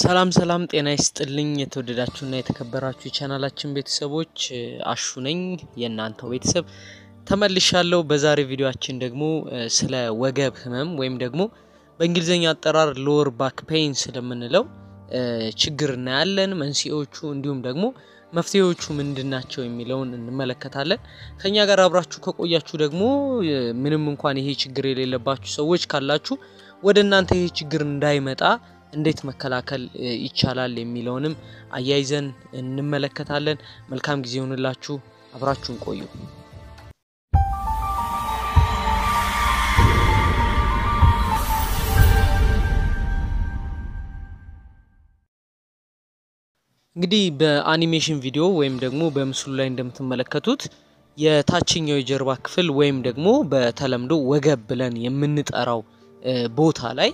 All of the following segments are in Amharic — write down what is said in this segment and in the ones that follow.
ሰላም ሰላም ጤና ይስጥልኝ የተወደዳችሁና የተከበራችሁ የቻናላችን ቤተሰቦች አሹ ነኝ የእናንተው ቤተሰብ ተመልሻለሁ። በዛሬ ቪዲዮአችን ደግሞ ስለ ወገብ ህመም ወይም ደግሞ በእንግሊዝኛ አጠራር ሎወር ባክ ፔይን ስለምንለው ችግር እናያለን። መንስኤዎቹ እንዲሁም ደግሞ መፍትሄዎቹ ምንድን ናቸው የሚለውን እንመለከታለን። ከኛ ጋር አብራችሁ ከቆያችሁ ደግሞ ምንም እንኳን ይሄ ችግር የሌለባችሁ ሰዎች ካላችሁ ወደ እናንተ ይሄ ችግር እንዳይመጣ እንዴት መከላከል ይቻላል የሚለውንም አያይዘን እንመለከታለን። መልካም ጊዜ ይሆንላችሁ። አብራችሁን ቆዩ። እንግዲህ በአኒሜሽን ቪዲዮ ወይም ደግሞ በምስሉ ላይ እንደምትመለከቱት የታችኛው የጀርባ ክፍል ወይም ደግሞ በተለምዶ ወገብ ብለን የምንጠራው ቦታ ላይ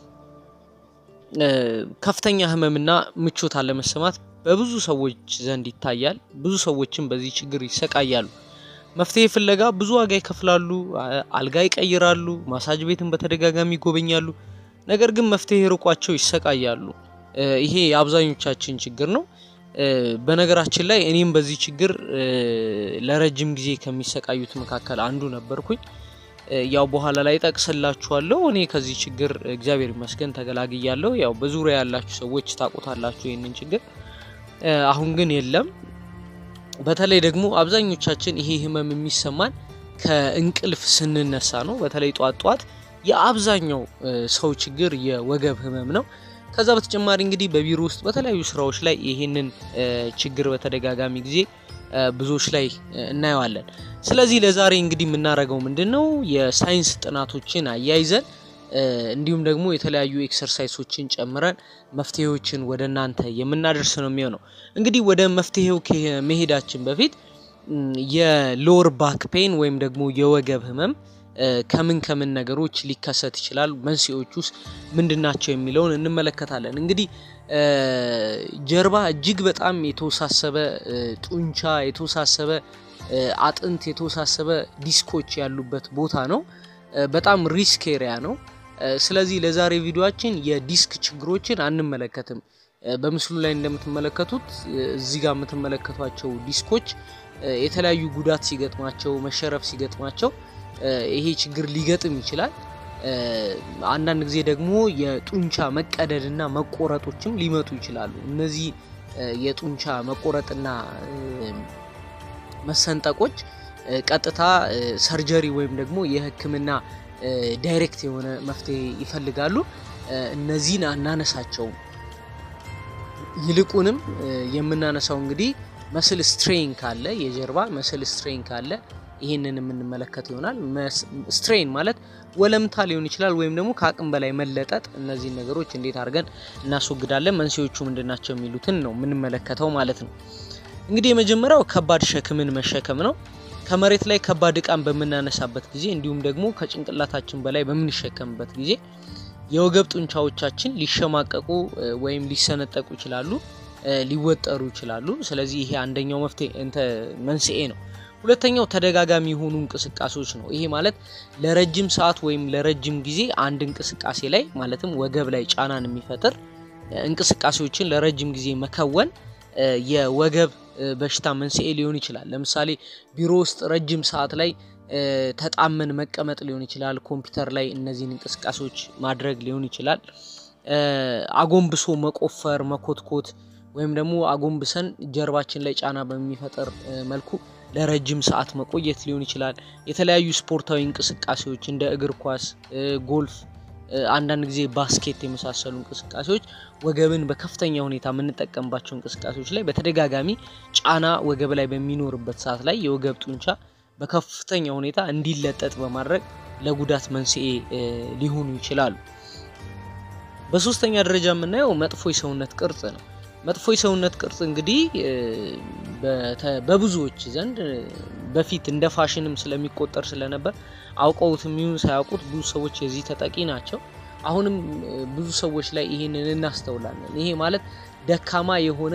ከፍተኛ ህመምና ምቾት አለመሰማት በብዙ ሰዎች ዘንድ ይታያል። ብዙ ሰዎችም በዚህ ችግር ይሰቃያሉ። መፍትሄ ፍለጋ ብዙ ዋጋ ይከፍላሉ፣ አልጋ ይቀይራሉ፣ ማሳጅ ቤትን በተደጋጋሚ ይጎበኛሉ። ነገር ግን መፍትሄ ርቋቸው ይሰቃያሉ። ይሄ የአብዛኞቻችን ችግር ነው። በነገራችን ላይ እኔም በዚህ ችግር ለረጅም ጊዜ ከሚሰቃዩት መካከል አንዱ ነበርኩኝ። ያው በኋላ ላይ ጠቅስላችኋለሁ። እኔ ከዚህ ችግር እግዚአብሔር ይመስገን ተገላግያለሁ። ያው በዙሪያ ያላችሁ ሰዎች ታውቁታላችሁ ይህንን ችግር። አሁን ግን የለም። በተለይ ደግሞ አብዛኞቻችን ይሄ ህመም የሚሰማን ከእንቅልፍ ስንነሳ ነው። በተለይ ጧት ጧት የአብዛኛው ሰው ችግር የወገብ ህመም ነው። ከዛ በተጨማሪ እንግዲህ በቢሮ ውስጥ በተለያዩ ስራዎች ላይ ይሄንን ችግር በተደጋጋሚ ጊዜ ብዙዎች ላይ እናየዋለን። ስለዚህ ለዛሬ እንግዲህ የምናደርገው ምንድን ነው የሳይንስ ጥናቶችን አያይዘን እንዲሁም ደግሞ የተለያዩ ኤክሰርሳይሶችን ጨምረን መፍትሄዎችን ወደ እናንተ የምናደርስ ነው የሚሆነው። እንግዲህ ወደ መፍትሄው ከመሄዳችን በፊት የሎወር ባክ ፔን ወይም ደግሞ የወገብ ህመም ከምን ከምን ነገሮች ሊከሰት ይችላል፣ መንስኤዎች ውስጥ ምንድን ናቸው የሚለውን እንመለከታለን። እንግዲህ ጀርባ እጅግ በጣም የተወሳሰበ ጡንቻ፣ የተወሳሰበ አጥንት፣ የተወሳሰበ ዲስኮች ያሉበት ቦታ ነው። በጣም ሪስክ ኤሪያ ነው። ስለዚህ ለዛሬ ቪዲዮአችን የዲስክ ችግሮችን አንመለከትም። በምስሉ ላይ እንደምትመለከቱት እዚህ ጋር የምትመለከቷቸው ዲስኮች የተለያዩ ጉዳት ሲገጥማቸው፣ መሸረፍ ሲገጥማቸው ይሄ ችግር ሊገጥም ይችላል። አንዳንድ ጊዜ ደግሞ የጡንቻ መቀደድና መቆረጦችም ሊመጡ ይችላሉ። እነዚህ የጡንቻ መቆረጥና መሰንጠቆች ቀጥታ ሰርጀሪ ወይም ደግሞ የሕክምና ዳይሬክት የሆነ መፍትሄ ይፈልጋሉ። እነዚህን አናነሳቸውም። ይልቁንም የምናነሳው እንግዲህ መስል ስትሬን ካለ የጀርባ መስል ስትሬን ካለ ይህንን የምንመለከት ይሆናል። ስትሬን ማለት ወለምታ ሊሆን ይችላል፣ ወይም ደግሞ ከአቅም በላይ መለጠጥ። እነዚህን ነገሮች እንዴት አድርገን እናስወግዳለን፣ መንስኤዎቹ ምንድናቸው የሚሉትን ነው የምንመለከተው ማለት ነው። እንግዲህ የመጀመሪያው ከባድ ሸክምን መሸከም ነው። ከመሬት ላይ ከባድ እቃን በምናነሳበት ጊዜ እንዲሁም ደግሞ ከጭንቅላታችን በላይ በምንሸከምበት ጊዜ የወገብ ጡንቻዎቻችን ሊሸማቀቁ ወይም ሊሰነጠቁ ይችላሉ፣ ሊወጠሩ ይችላሉ። ስለዚህ ይሄ አንደኛው መፍትሄ እንተ መንስኤ ነው። ሁለተኛው ተደጋጋሚ የሆኑ እንቅስቃሴዎች ነው። ይሄ ማለት ለረጅም ሰዓት ወይም ለረጅም ጊዜ አንድ እንቅስቃሴ ላይ ማለትም ወገብ ላይ ጫናን የሚፈጥር እንቅስቃሴዎችን ለረጅም ጊዜ መከወን የወገብ በሽታ መንስኤ ሊሆን ይችላል። ለምሳሌ ቢሮ ውስጥ ረጅም ሰዓት ላይ ተጣመን መቀመጥ ሊሆን ይችላል። ኮምፒውተር ላይ እነዚህን እንቅስቃሴዎች ማድረግ ሊሆን ይችላል። አጎንብሶ መቆፈር፣ መኮትኮት ወይም ደግሞ አጎንብሰን ጀርባችን ላይ ጫና በሚፈጠር መልኩ ለረጅም ሰዓት መቆየት ሊሆን ይችላል። የተለያዩ ስፖርታዊ እንቅስቃሴዎች እንደ እግር ኳስ፣ ጎልፍ፣ አንዳንድ ጊዜ ባስኬት የመሳሰሉ እንቅስቃሴዎች ወገብን በከፍተኛ ሁኔታ የምንጠቀምባቸው እንቅስቃሴዎች ላይ በተደጋጋሚ ጫና ወገብ ላይ በሚኖርበት ሰዓት ላይ የወገብ ጡንቻ በከፍተኛ ሁኔታ እንዲለጠጥ በማድረግ ለጉዳት መንስኤ ሊሆኑ ይችላሉ። በሶስተኛ ደረጃ የምናየው መጥፎ የሰውነት ቅርጽ ነው። መጥፎ የሰውነት ቅርጽ እንግዲህ በብዙዎች ዘንድ በፊት እንደ ፋሽንም ስለሚቆጠር ስለነበር አውቀውትም ይሁን ሳያውቁት ብዙ ሰዎች የዚህ ተጠቂ ናቸው። አሁንም ብዙ ሰዎች ላይ ይህንን እናስተውላለን። ይሄ ማለት ደካማ የሆነ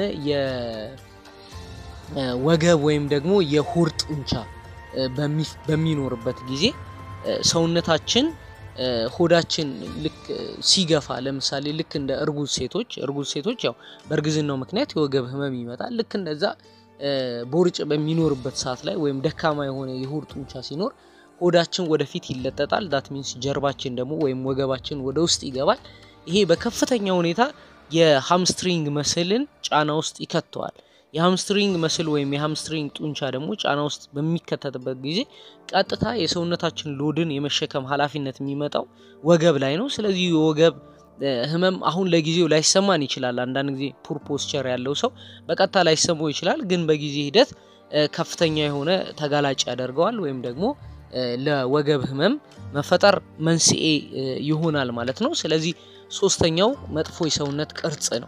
የወገብ ወይም ደግሞ የሆድ ጡንቻ በሚኖርበት ጊዜ ሰውነታችን ሆዳችን ልክ ሲገፋ ለምሳሌ ልክ እንደ እርጉዝ ሴቶች እርጉዝ ሴቶች ያው በእርግዝናው ምክንያት የወገብ ህመም ይመጣል። ልክ እንደዛ ቦርጭ በሚኖርበት ሰዓት ላይ ወይም ደካማ የሆነ የሆድ ጡንቻ ሲኖር ሆዳችን ወደፊት ይለጠጣል። ዳት ሚንስ ጀርባችን ደግሞ ወይም ወገባችን ወደ ውስጥ ይገባል። ይሄ በከፍተኛ ሁኔታ የሃምስትሪንግ መስልን ጫና ውስጥ ይከተዋል። የሃምስትሪንግ መስል ወይም የሃምስትሪንግ ጡንቻ ደግሞ ጫና ውስጥ በሚከተትበት ጊዜ ቀጥታ የሰውነታችን ሎድን የመሸከም ኃላፊነት የሚመጣው ወገብ ላይ ነው። ስለዚህ የወገብ ህመም አሁን ለጊዜው ላይሰማን ይችላል። አንዳንድ ጊዜ ፑር ፖስቸር ያለው ሰው በቀጥታ ላይሰማው ይችላል። ግን በጊዜ ሂደት ከፍተኛ የሆነ ተጋላጭ ያደርገዋል ወይም ደግሞ ለወገብ ህመም መፈጠር መንስኤ ይሆናል ማለት ነው። ስለዚህ ሶስተኛው መጥፎ የሰውነት ቅርጽ ነው።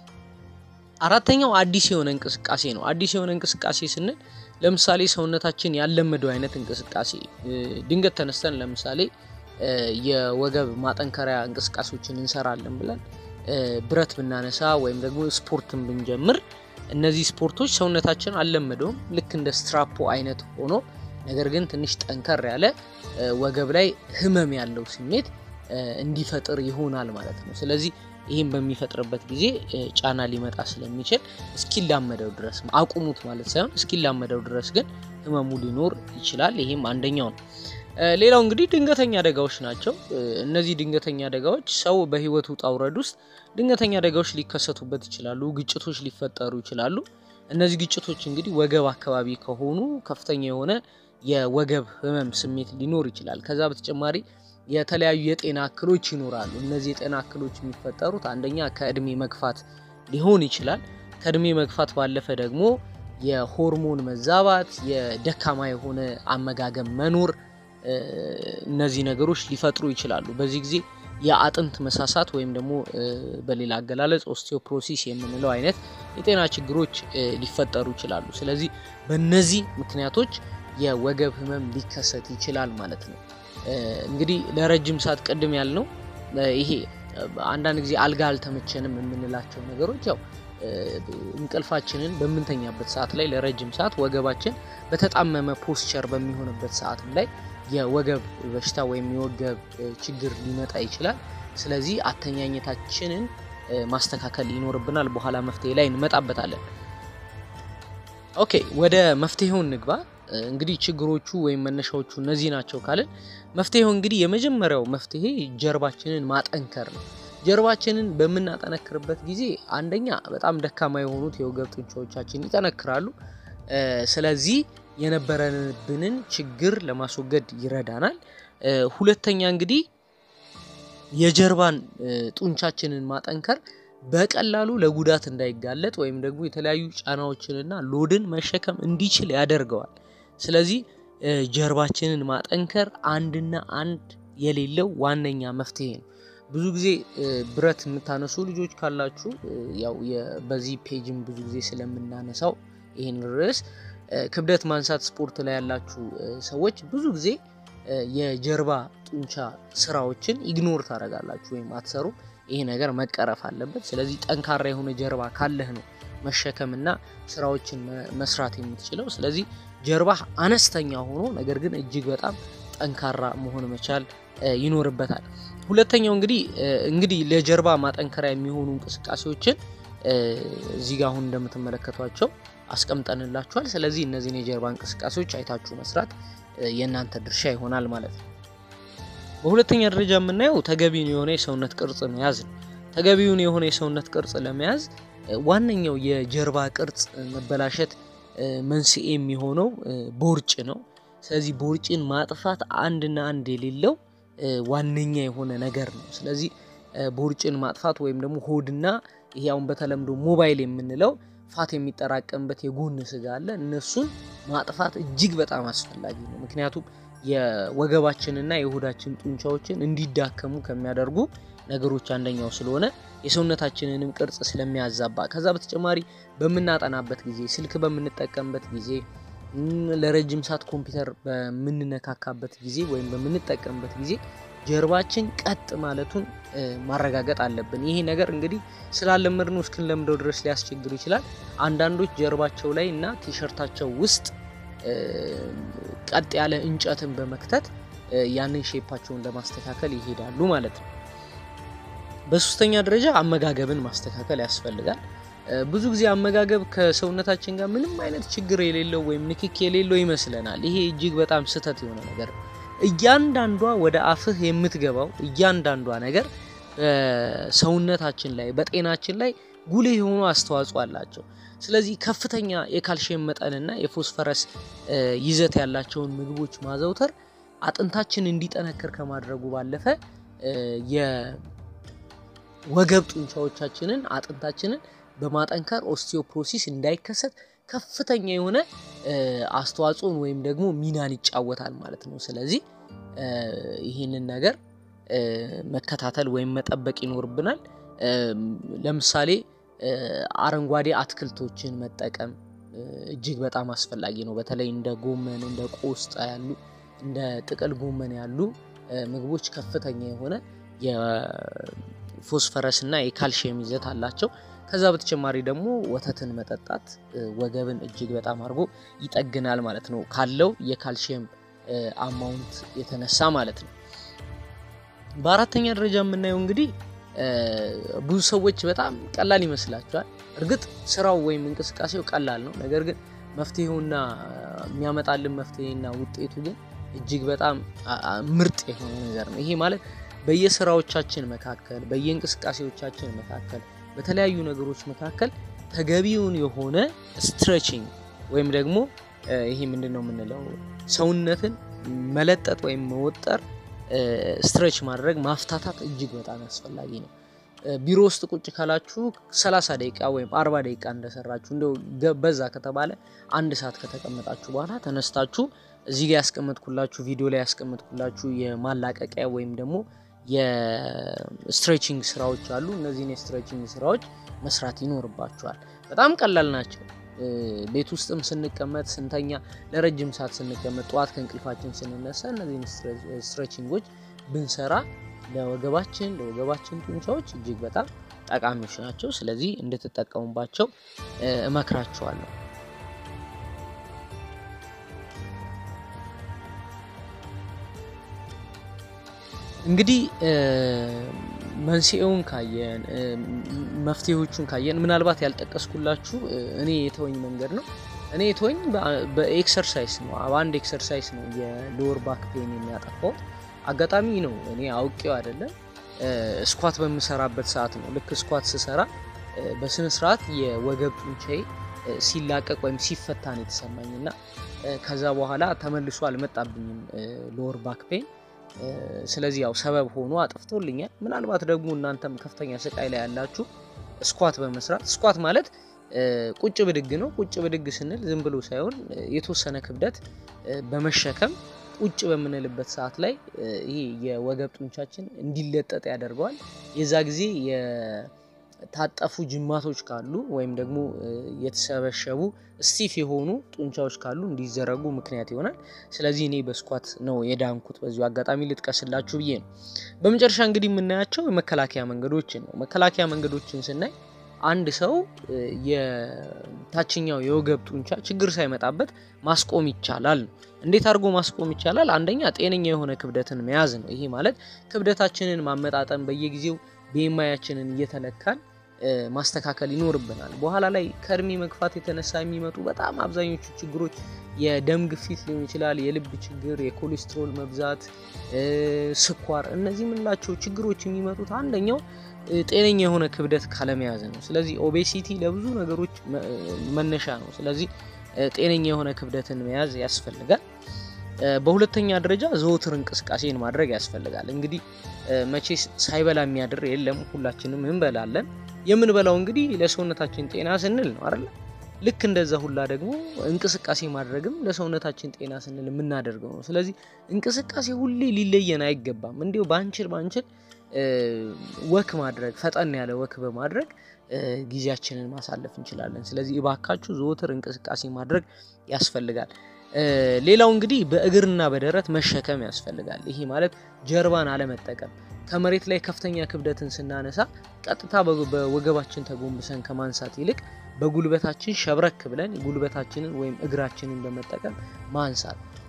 አራተኛው አዲስ የሆነ እንቅስቃሴ ነው። አዲስ የሆነ እንቅስቃሴ ስንል ለምሳሌ ሰውነታችን ያለመደው አይነት እንቅስቃሴ ድንገት ተነስተን ለምሳሌ የወገብ ማጠንከሪያ እንቅስቃሴዎችን እንሰራለን ብለን ብረት ብናነሳ ወይም ደግሞ ስፖርትን ብንጀምር እነዚህ ስፖርቶች ሰውነታችን አልለመደውም። ልክ እንደ ስትራፖ አይነት ሆኖ ነገር ግን ትንሽ ጠንከር ያለ ወገብ ላይ ህመም ያለው ስሜት እንዲፈጥር ይሆናል ማለት ነው። ስለዚህ ይህም በሚፈጥርበት ጊዜ ጫና ሊመጣ ስለሚችል እስኪላመደው ድረስ አቁሙት ማለት ሳይሆን እስኪላመደው ድረስ ግን ህመሙ ሊኖር ይችላል። ይህም አንደኛው ነው። ሌላው እንግዲህ ድንገተኛ አደጋዎች ናቸው። እነዚህ ድንገተኛ አደጋዎች ሰው በህይወቱ ውጣ ውረድ ውስጥ ድንገተኛ አደጋዎች ሊከሰቱበት ይችላሉ። ግጭቶች ሊፈጠሩ ይችላሉ። እነዚህ ግጭቶች እንግዲህ ወገብ አካባቢ ከሆኑ ከፍተኛ የሆነ የወገብ ህመም ስሜት ሊኖር ይችላል። ከዛ በተጨማሪ የተለያዩ የጤና እክሎች ይኖራሉ። እነዚህ የጤና እክሎች የሚፈጠሩት አንደኛ ከእድሜ መግፋት ሊሆን ይችላል። ከእድሜ መግፋት ባለፈ ደግሞ የሆርሞን መዛባት፣ የደካማ የሆነ አመጋገብ መኖር እነዚህ ነገሮች ሊፈጥሩ ይችላሉ። በዚህ ጊዜ የአጥንት መሳሳት ወይም ደግሞ በሌላ አገላለጽ ኦስቲዮፕሮሲስ የምንለው አይነት የጤና ችግሮች ሊፈጠሩ ይችላሉ። ስለዚህ በእነዚህ ምክንያቶች የወገብ ህመም ሊከሰት ይችላል ማለት ነው። እንግዲህ ለረጅም ሰዓት ቅድም ያልነው ይሄ አንዳንድ ጊዜ አልጋ አልተመቸንም የምንላቸው ነገሮች ያው እንቅልፋችንን በምንተኛበት ሰዓት ላይ ለረጅም ሰዓት ወገባችን በተጣመመ ፖስቸር በሚሆንበት ሰዓትም ላይ የወገብ በሽታ ወይም የወገብ ችግር ሊመጣ ይችላል። ስለዚህ አተኛኘታችንን ማስተካከል ይኖርብናል። በኋላ መፍትሄ ላይ እንመጣበታለን። ኦኬ ወደ መፍትሄው እንግባ። እንግዲህ ችግሮቹ ወይም መነሻዎቹ እነዚህ ናቸው ካልን መፍትሄው እንግዲህ የመጀመሪያው መፍትሄ ጀርባችንን ማጠንከር ነው። ጀርባችንን በምናጠነክርበት ጊዜ አንደኛ በጣም ደካማ የሆኑት የወገብ ጡንቻዎቻችን ይጠነክራሉ። ስለዚህ የነበረንብንን ችግር ለማስወገድ ይረዳናል። ሁለተኛ እንግዲህ የጀርባን ጡንቻችንን ማጠንከር በቀላሉ ለጉዳት እንዳይጋለጥ ወይም ደግሞ የተለያዩ ጫናዎችንና ሎድን መሸከም እንዲችል ያደርገዋል። ስለዚህ ጀርባችንን ማጠንከር አንድና አንድ የሌለው ዋነኛ መፍትሄ ነው። ብዙ ጊዜ ብረት የምታነሱ ልጆች ካላችሁ ያው በዚህ ፔጅም ብዙ ጊዜ ስለምናነሳው ይህን ርዕስ ክብደት ማንሳት ስፖርት ላይ ያላችሁ ሰዎች ብዙ ጊዜ የጀርባ ጡንቻ ስራዎችን ኢግኖር ታደርጋላችሁ ወይም አትሰሩ። ይሄ ነገር መቀረፍ አለበት። ስለዚህ ጠንካራ የሆነ ጀርባ ካለህ ነው መሸከምና ስራዎችን መስራት የምትችለው። ስለዚህ ጀርባ አነስተኛ ሆኖ ነገር ግን እጅግ በጣም ጠንካራ መሆን መቻል ይኖርበታል። ሁለተኛው እንግዲህ እንግዲህ ለጀርባ ማጠንከሪያ የሚሆኑ እንቅስቃሴዎችን እዚህ ጋር አሁን እንደምትመለከቷቸው አስቀምጠንላችኋል። ስለዚህ እነዚህን የጀርባ እንቅስቃሴዎች አይታችሁ መስራት የእናንተ ድርሻ ይሆናል ማለት ነው። በሁለተኛ ደረጃ የምናየው ተገቢውን የሆነ የሰውነት ቅርጽ መያዝ ነው። ተገቢውን የሆነ የሰውነት ቅርጽ ለመያዝ ዋነኛው የጀርባ ቅርጽ መበላሸት መንስኤ የሚሆነው ቦርጭ ነው። ስለዚህ ቦርጭን ማጥፋት አንድና አንድ የሌለው ዋነኛ የሆነ ነገር ነው። ስለዚህ ቦርጭን ማጥፋት ወይም ደግሞ ሆድና ይሄ አሁን በተለምዶ ሞባይል የምንለው ፋት የሚጠራቀምበት የጎን ስጋ አለ። እነሱን ማጥፋት እጅግ በጣም አስፈላጊ ነው። ምክንያቱም የወገባችንና የሆዳችን ጡንቻዎችን እንዲዳከሙ ከሚያደርጉ ነገሮች አንደኛው ስለሆነ የሰውነታችንንም ቅርጽ ስለሚያዛባ፣ ከዛ በተጨማሪ በምናጠናበት ጊዜ፣ ስልክ በምንጠቀምበት ጊዜ፣ ለረጅም ሰዓት ኮምፒውተር በምንነካካበት ጊዜ ወይም በምንጠቀምበት ጊዜ ጀርባችን ቀጥ ማለቱን ማረጋገጥ አለብን። ይሄ ነገር እንግዲህ ስላለመድ ነው እስክንለምደው ድረስ ሊያስቸግር ይችላል። አንዳንዶች ጀርባቸው ላይ እና ቲሸርታቸው ውስጥ ቀጥ ያለ እንጨትን በመክተት ያንን ሼፓቸውን ለማስተካከል ይሄዳሉ ማለት ነው። በሶስተኛ ደረጃ አመጋገብን ማስተካከል ያስፈልጋል። ብዙ ጊዜ አመጋገብ ከሰውነታችን ጋር ምንም አይነት ችግር የሌለው ወይም ንክክ የሌለው ይመስለናል። ይሄ እጅግ በጣም ስህተት የሆነ ነገር ነው። እያንዳንዷ ወደ አፍህ የምትገባው እያንዳንዷ ነገር በሰውነታችን ላይ በጤናችን ላይ ጉልህ የሆኑ አስተዋጽኦ አላቸው። ስለዚህ ከፍተኛ የካልሽየም መጠንና የፎስፈረስ ይዘት ያላቸውን ምግቦች ማዘውተር አጥንታችን እንዲጠነክር ከማድረጉ ባለፈ የወገብ ጡንቻዎቻችንን አጥንታችንን በማጠንከር ኦስቲዮፕሮሲስ እንዳይከሰት ከፍተኛ የሆነ አስተዋጽኦን ወይም ደግሞ ሚናን ይጫወታል ማለት ነው። ስለዚህ ይህንን ነገር መከታተል ወይም መጠበቅ ይኖርብናል። ለምሳሌ አረንጓዴ አትክልቶችን መጠቀም እጅግ በጣም አስፈላጊ ነው። በተለይ እንደ ጎመን፣ እንደ ቆስጣ ያሉ እንደ ጥቅል ጎመን ያሉ ምግቦች ከፍተኛ የሆነ የፎስፈረስ እና የካልሽየም ይዘት አላቸው። ከዛ በተጨማሪ ደግሞ ወተትን መጠጣት ወገብን እጅግ በጣም አድርጎ ይጠግናል ማለት ነው፣ ካለው የካልሽየም አማውንት የተነሳ ማለት ነው። በአራተኛ ደረጃ የምናየው እንግዲህ ብዙ ሰዎች በጣም ቀላል ይመስላቸዋል። እርግጥ ስራው ወይም እንቅስቃሴው ቀላል ነው። ነገር ግን መፍትሄውና የሚያመጣልን መፍትሄና ውጤቱ ግን እጅግ በጣም ምርጥ የሆነ ነገር ነው። ይሄ ማለት በየስራዎቻችን መካከል በየእንቅስቃሴዎቻችን መካከል በተለያዩ ነገሮች መካከል ተገቢውን የሆነ ስትሬችንግ ወይም ደግሞ ይሄ ምንድን ነው የምንለው ሰውነትን መለጠጥ ወይም መወጠር ስትሬች ማድረግ ማፍታታት እጅግ በጣም አስፈላጊ ነው። ቢሮ ውስጥ ቁጭ ካላችሁ 30 ደቂቃ ወይም 40 ደቂቃ እንደሰራችሁ እንደው በዛ ከተባለ አንድ ሰዓት ከተቀመጣችሁ በኋላ ተነስታችሁ እዚህ ጋር ያስቀመጥኩላችሁ ቪዲዮ ላይ ያስቀመጥኩላችሁ የማላቀቂያ ወይም ደግሞ የስትሬችንግ ስራዎች አሉ። እነዚህን የስትሬችንግ ስራዎች መስራት ይኖርባችኋል። በጣም ቀላል ናቸው። ቤት ውስጥም ስንቀመጥ ስንተኛ፣ ለረጅም ሰዓት ስንቀመጥ፣ ጠዋት ከእንቅልፋችን ስንነሳ እነዚህን ስትሬችንጎች ብንሰራ ለወገባችን ለወገባችን ጡንቻዎች እጅግ በጣም ጠቃሚዎች ናቸው። ስለዚህ እንድትጠቀሙባቸው እመክራችኋለሁ። እንግዲህ መንስኤውን ካየን መፍትሄዎቹን ካየን ምናልባት ያልጠቀስኩላችሁ እኔ የተወኝ መንገድ ነው። እኔ የተወኝ በኤክሰርሳይዝ ነው። በአንድ ኤክሰርሳይዝ ነው የሎወር ባክ ፔን የሚያጠፋው። አጋጣሚ ነው እኔ አውቄው አይደለም። ስኳት በምሰራበት ሰዓት ነው። ልክ ስኳት ስሰራ በስነ ስርዓት የወገብ ጡንቻዬ ሲላቀቅ ወይም ሲፈታ ነው የተሰማኝ እና ከዛ በኋላ ተመልሶ አልመጣብኝም ሎወር ባክ ፔን። ስለዚህ ያው ሰበብ ሆኖ አጥፍቶልኛል። ምናልባት ደግሞ እናንተም ከፍተኛ ስቃይ ላይ ያላችሁ ስኳት በመስራት ስኳት ማለት ቁጭ ብድግ ነው። ቁጭ ብድግ ስንል ዝም ብሎ ሳይሆን የተወሰነ ክብደት በመሸከም ቁጭ በምንልበት ሰዓት ላይ ይሄ የወገብ ጡንቻችን እንዲለጠጥ ያደርገዋል። የዛ ጊዜ የታጠፉ ጅማቶች ካሉ ወይም ደግሞ የተሰበሸቡ ስቲፍ የሆኑ ጡንቻዎች ካሉ እንዲዘረጉ ምክንያት ይሆናል። ስለዚህ እኔ በስኳት ነው የዳንኩት። በዚሁ አጋጣሚ ልጥቀስላችሁ ብዬ ነው። በመጨረሻ እንግዲህ የምናያቸው የመከላከያ መንገዶችን ነው። መከላከያ መንገዶችን ስናይ አንድ ሰው የታችኛው የወገብ ጡንቻ ችግር ሳይመጣበት ማስቆም ይቻላል ነው። እንዴት አድርጎ ማስቆም ይቻላል? አንደኛ ጤነኛ የሆነ ክብደትን መያዝ ነው። ይሄ ማለት ክብደታችንን ማመጣጠን፣ በየጊዜው ቤማያችንን እየተለካን ማስተካከል ይኖርብናል። በኋላ ላይ ከእድሜ መግፋት የተነሳ የሚመጡ በጣም አብዛኞቹ ችግሮች የደም ግፊት ሊሆን ይችላል፣ የልብ ችግር፣ የኮሌስትሮል መብዛት፣ ስኳር፣ እነዚህ የምንላቸው ችግሮች የሚመጡት አንደኛው ጤነኛ የሆነ ክብደት ካለመያዝ ነው። ስለዚህ ኦቤሲቲ ለብዙ ነገሮች መነሻ ነው። ስለዚህ ጤነኛ የሆነ ክብደትን መያዝ ያስፈልጋል። በሁለተኛ ደረጃ ዘወትር እንቅስቃሴን ማድረግ ያስፈልጋል። እንግዲህ መቼ ሳይበላ የሚያድር የለም፣ ሁላችንም እንበላለን። የምንበላው እንግዲህ ለሰውነታችን ጤና ስንል ነው አይደል? ልክ እንደዛ ሁላ ደግሞ እንቅስቃሴ ማድረግም ለሰውነታችን ጤና ስንል የምናደርገው ነው። ስለዚህ እንቅስቃሴ ሁሌ ሊለየን አይገባም። እንዲሁ ባንችል ባንችል ወክ ማድረግ ፈጠን ያለ ወክ በማድረግ ጊዜያችንን ማሳለፍ እንችላለን። ስለዚህ እባካችሁ ዘወትር እንቅስቃሴ ማድረግ ያስፈልጋል። ሌላው እንግዲህ በእግርና በደረት መሸከም ያስፈልጋል። ይሄ ማለት ጀርባን አለመጠቀም። ከመሬት ላይ ከፍተኛ ክብደትን ስናነሳ ቀጥታ በወገባችን ተጎንብሰን ከማንሳት ይልቅ በጉልበታችን ሸብረክ ብለን ጉልበታችንን ወይም እግራችንን በመጠቀም ማንሳት።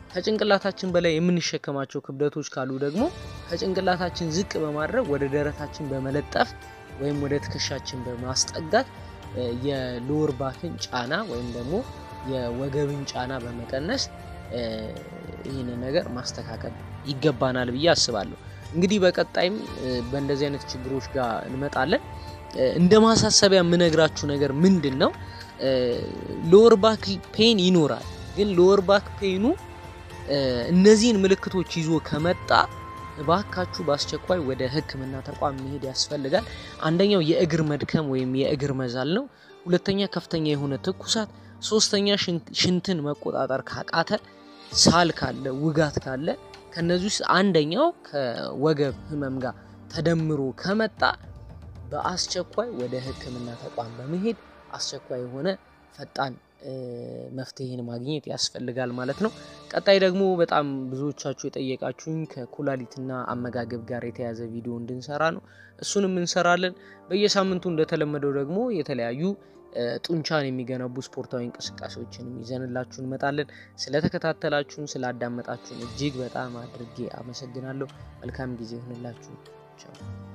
ከጭንቅላታችን በላይ የምንሸከማቸው ክብደቶች ካሉ ደግሞ ከጭንቅላታችን ዝቅ በማድረግ ወደ ደረታችን በመለጠፍ ወይም ወደ ትከሻችን በማስጠጋት የሎወር ባክን ጫና ወይም ደግሞ የወገብን ጫና በመቀነስ ይህንን ነገር ማስተካከል ይገባናል ብዬ አስባለሁ። እንግዲህ በቀጣይም በእንደዚህ አይነት ችግሮች ጋር እንመጣለን። እንደ ማሳሰቢያ የምነግራችሁ ነገር ምንድን ነው? ሎወር ባክ ፔን ይኖራል፣ ግን ሎወር ባክ ፔኑ እነዚህን ምልክቶች ይዞ ከመጣ እባካችሁ በአስቸኳይ ወደ ሕክምና ተቋም መሄድ ያስፈልጋል። አንደኛው የእግር መድከም ወይም የእግር መዛል ነው። ሁለተኛ ከፍተኛ የሆነ ትኩሳት፣ ሶስተኛ ሽንትን መቆጣጠር ካቃተ፣ ሳል ካለ፣ ውጋት ካለ ከነዚህ ውስጥ አንደኛው ከወገብ ህመም ጋር ተደምሮ ከመጣ በአስቸኳይ ወደ ሕክምና ተቋም በመሄድ አስቸኳይ የሆነ ፈጣን መፍትሄን ማግኘት ያስፈልጋል ማለት ነው። ቀጣይ ደግሞ በጣም ብዙዎቻችሁ የጠየቃችሁኝ ከኩላሊትና አመጋገብ ጋር የተያዘ ቪዲዮ እንድንሰራ ነው። እሱንም እንሰራለን። በየሳምንቱ እንደተለመደው ደግሞ የተለያዩ ጡንቻን የሚገነቡ ስፖርታዊ እንቅስቃሴዎችንም ይዘንላችሁ እንመጣለን። ስለተከታተላችሁን፣ ስላዳመጣችሁን እጅግ በጣም አድርጌ አመሰግናለሁ። መልካም ጊዜ ይሆንላችሁ። ቻው